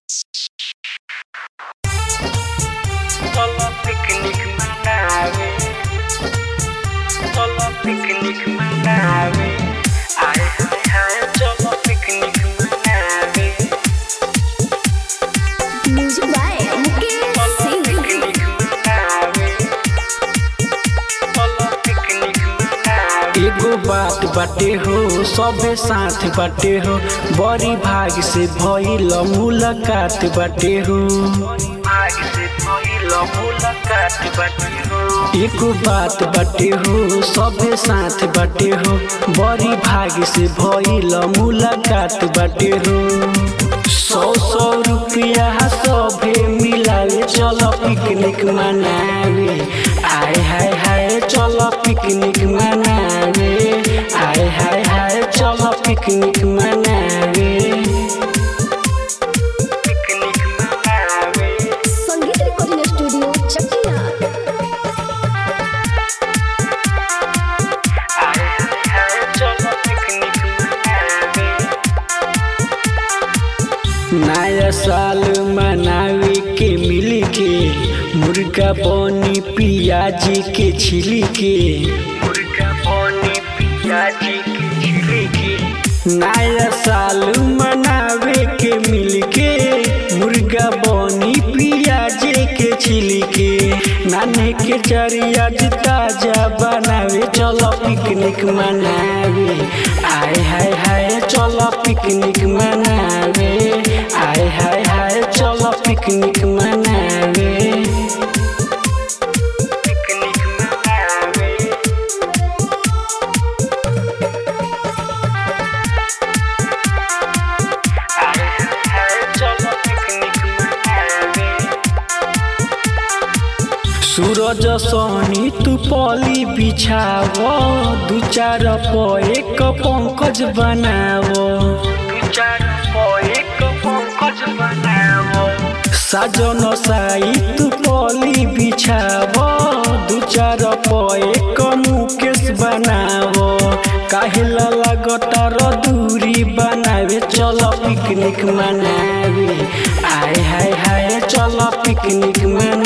Solo picnic manavi Solo picnic manavi Ay ay ay Solo picnic manavi music by Mukesh Solo Singh picnic manavi Solo picnic manavi एगो बात बाटे हो सबे साथ बाटे हो बड़ी भाग से भइल मुलाकात बाटे हो आग से भइल मुलाकात बाटे हो एगो बात बाटे हो सबे साथ बाटे हो बड़ी भाग से भइल मुलाकात बाटे हो सौ सौ रुपया सभे मिलावे चलो पिकनिक मनावे आय हाय हाय चलो पिकनिक मनावे आय हाय हाय चलो पिकनिक मनावे पिकनिक मनावे संगीत रिकॉर्डिंग स्टूडियो चकिया आय हाय हाय चलो पिकनिक मनावे नया साल मनावे के मिल के मुर्गा बनी पियाजी के छिली के मुर्गा पानी पियाजी की छिलकी नया साल मनावे के मिल के मुर्गा बनी पियाजे के छिली के नाने के चरिया ताजा बनावे चलो पिकनिक मनावे आय हाय हाय चलो पिकनिक मनावे आय हाय हाय चलो पिकनिक मनावे पिकनिक मनावे आय हाय हाय चलो पिकनिक मनावे सूरज सोनी तू पली बिछाव दू चार प एक पंकज बनाव दू चार पो एक पंकज बनावो साजन साई तू पली बिछाव दू चार प एक मुकेश बनाव काहेला लगतर दूरी बनावे चल पिकनिक मनावे आय हाय हाय चल पिकनिक मनावे